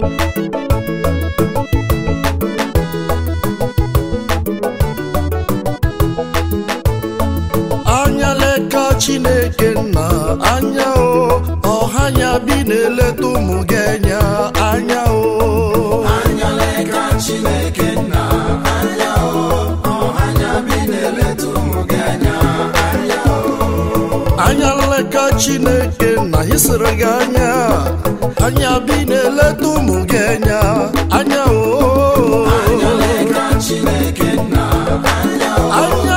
anya leka chineke nna anya o ọha ya bi na-eleta ụmụ gị anya anya o anya leka chineke nna anya o ọhanya bi na-eleta ụmụ gị anya anya o anya nleka chineke nna isiri gị anya anya bi na-eleta ụmụ gị anya anya o anya leka chineke nna anya o anya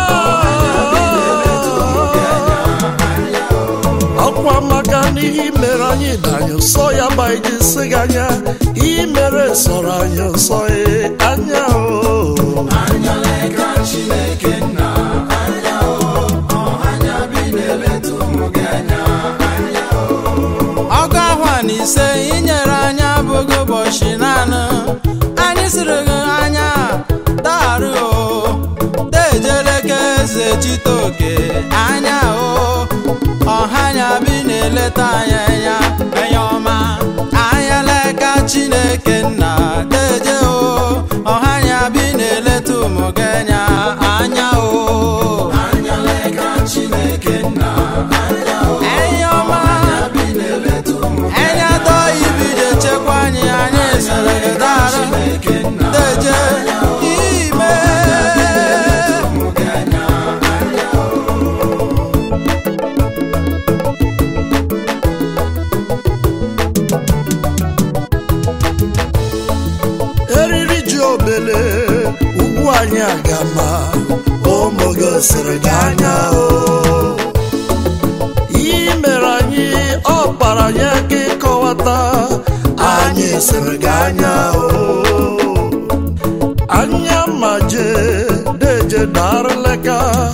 ọkwa maka n'ihe i mere anyị danye nsọ ya ma iji si gị anya ihe mere sọrọ anyị nsọ ee anya o anya leka chineke nna anya o ọhanya bi na-eleta ụmụ gị anya anya o ọgụ ahụ a na ise inyere anya abụghị ụbọchị naanị anyị siri gị anya daarụ o dejeleke eze chitoke anya o ọhanya bi na-eleta anya anya anya ọma anya leka chineke nna deje o ọhanya bi na-eleta ụmụ gị anya anya o anya leka chineke nna anya o anya ọma bi na-eleta ụmụ gị Enya tọ ibije chekwa anyị anyị sere gị dara chineke nna deje ime ụmụ gị anya anya o eriri ji obele ugwu anyị agama ụmụ gosiri gị anya o ihe mere anyị ọ kpara anyị aka ịkọwata anyị siri gị anya o anya ma je deje darleka